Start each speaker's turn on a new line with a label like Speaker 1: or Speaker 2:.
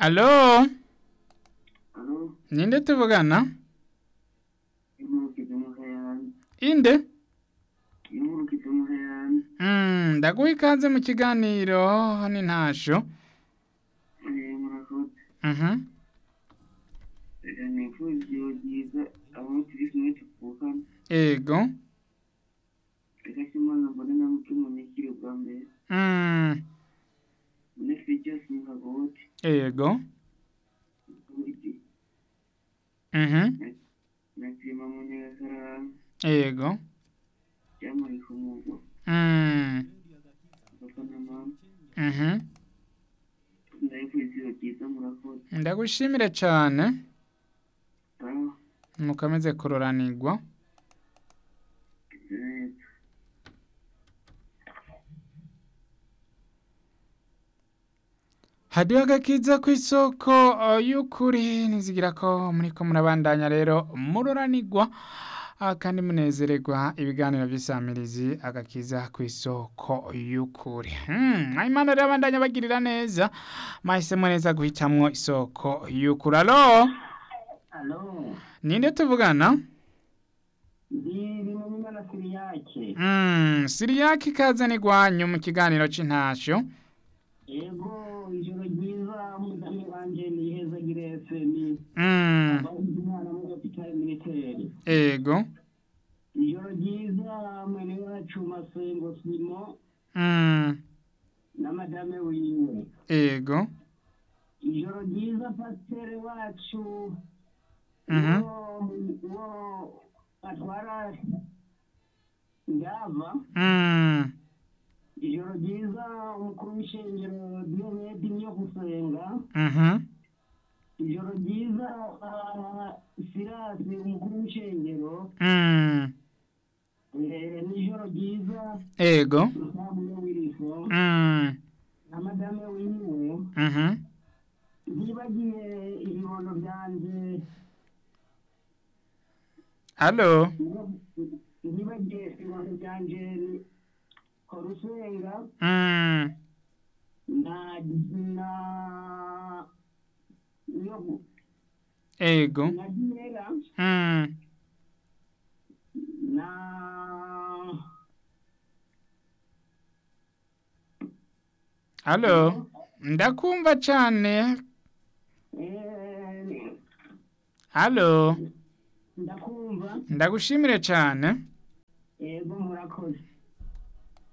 Speaker 1: Alo,
Speaker 2: Alo,
Speaker 1: ninde tuvugana?
Speaker 2: imurukize muheyani,
Speaker 1: Inde?
Speaker 2: imurukize muheyani,
Speaker 1: Mm, ndaguha ikaze mu kiganiro ni ntasho.
Speaker 2: eh, murakoze.
Speaker 1: Mhm.
Speaker 2: Reka nifurize ijoro ryiza abo turi kumwe tuvukana.
Speaker 1: Ego.
Speaker 2: Reka Imana mbone na muke munyakire bwa mbere.
Speaker 1: Mm,
Speaker 2: Mbone Fijos Muhagote,
Speaker 1: ego.
Speaker 2: Buridi,
Speaker 1: Mhm.
Speaker 2: na Clement Munyagasarara,
Speaker 1: Ego.
Speaker 2: Jamali Kumugwa,
Speaker 1: Mm,
Speaker 2: papa na mama.
Speaker 1: mhm.
Speaker 2: Ndabifuriza ijoro ryiza murakoze.
Speaker 1: Ndagushimire cyane.
Speaker 2: Sawa,
Speaker 1: Mukomeze kuroranirwa.
Speaker 2: neza.
Speaker 1: hadiho agakiza ku isoko uh, y'ukuri nizigira ko muriko murabandanya rero muroranirwa ah, kandi munezererwa ibiganiro by'isamirizi agakiza ku isoko y'ukuri hmm, imana rero abandanya bagirira neza mahisemo neza guhitamwo isoko y'ukuri alo
Speaker 2: Alo,
Speaker 1: ninde tuvugana
Speaker 2: ndi Bimenyimana Siriyake.
Speaker 1: mm, siriyaki ikaze nigwanyu mu kiganiro c'intasho
Speaker 2: Ego, ijoro ryiza umudamu wanje ni Heza Girese ni
Speaker 1: mm,
Speaker 2: abahuze umwana muri hopitali militeri.
Speaker 1: ego
Speaker 2: Ijoro ryiza mwene wacu Masengo Simo
Speaker 1: mm,
Speaker 2: na madame wiwe.
Speaker 1: ego
Speaker 2: Ijoro ryiza pasiteri wacu
Speaker 1: Mhm.
Speaker 2: uwo uwo atwara ndava.
Speaker 1: mm,
Speaker 2: Ijoro ryiza umukuru w'ishengero Diyomedi niyo gusenga.
Speaker 1: mhm.
Speaker 2: ijoro ryiza ah, sirasi umukuru w'ishengero
Speaker 1: Mm,
Speaker 2: eh, n'ijoro ryiza
Speaker 1: ego
Speaker 2: ntabuye w'irifo
Speaker 1: mm,
Speaker 2: na madame wiwe
Speaker 1: mhm.
Speaker 2: ntibagiye ibibondo byanje
Speaker 1: alo
Speaker 2: ntibagiye ibibondo byanje korusenga
Speaker 1: mm,
Speaker 2: na na yo
Speaker 1: ego
Speaker 2: na dinera
Speaker 1: mm,
Speaker 2: na
Speaker 1: alo ndakumva cane
Speaker 2: eh,
Speaker 1: alo
Speaker 2: ndakumva
Speaker 1: ndagushimire cane
Speaker 2: yego murakoze